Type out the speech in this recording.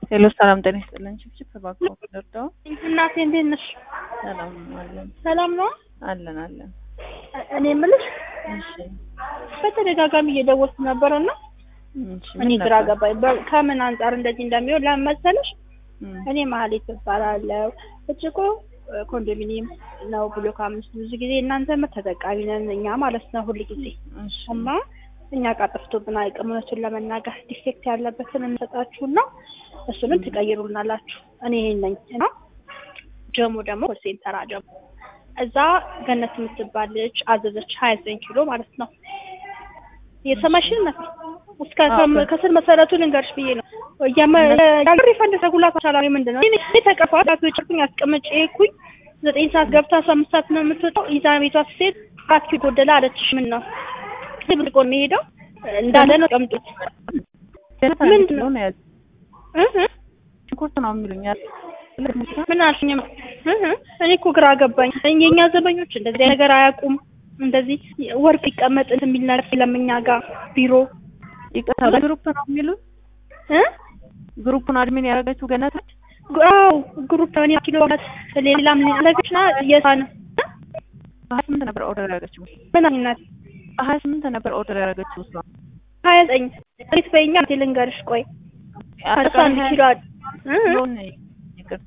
ሄሎ ሰላም ጤና ይስጥልን። ችፕችፕ እባክዎ ደርደው እናቴ እንዴት ነሽ? ሰላም አለን ሰላም ነው። አለን አለን። እኔ የምልሽ እሺ በተደጋጋሚ እየደወልኩ ነበር እና እሺ እኔ ምን ግራ ነበር? ገባኝ። በ- ከምን አንጻር እንደዚህ እንደሚሆን ለምን መሰለሽ? እም፣ እኔ መሀሌት እባላለሁ። እጭቆ ኮንዶሚኒየም ነው ብሎክ አምስት ብዙ ጊዜ እናንተ ተጠቃሚ ነን እኛ ማለት ነው ሁል ጊዜ እሺ እና እኛ ጋር ጠፍቶብን አይቅም። እውነቱን ለመናገር ዲፌክት ያለበትን እንሰጣችሁና እሱንም ትቀይሩልናላችሁ። እኔ ይሄን ነኝ እና ጀሞ ደግሞ ኮል ሴንተር ጀሞ እዛ ገነት የምትባል ልጅ አዘዘች ሀያ ዘጠኝ ኪሎ ማለት ነው። የሰማሽን ነው እስከ አዎ። ከስር መሰረቱ ልንገርሽ ብዬ ነው ሪፈንድ ተጉላት አሻላሪ ምንድን ነው እኔ ተቀፋ ጭርኩኝ አስቀምጬ ኩኝ ዘጠኝ ሰዓት ገብታ አስራ አምስት ሰዓት ነው የምትወጣው። ይዛ ቤቷ ስትሄድ አራት ኪሎ ጎደለ አለችሽ። ምን ነው ብርቆ የሚሄደው እንዳለ ነው ቀምጡት ገነት ምንድን ነው? ነው ያዝ እህ ሽንኩርት ነው የሚሉኛል። ምን አልሽኝ? እህ እኔ እኮ ግራ ገባኝ። የኛ ዘበኞች እንደዚህ አይነት ነገር አያውቁም። እንደዚህ ወርቅ ይቀመጥ የሚል ነገር የለም እኛ ጋር ቢሮ ይቅርታ በግሩፕ ነው የሚሉት። እ ግሩፑን አድሚን ያደረገችው ገነት ነች። አዎ ግሩፕ እኔ ኪሎ ለት ሌላም ነገችና የሳን በሀያ ስምንት ነበር ኦርደር ያደረገችው። ምን አይነት በሀያ ስምንት ነበር ኦርደር ያደረገችው እሷ። ሀያ ዘጠኝ እንዴት በይኛ ልንገርሽ ቆይ እሷ አንድ ኪሎ አድ- እ? ኪሎን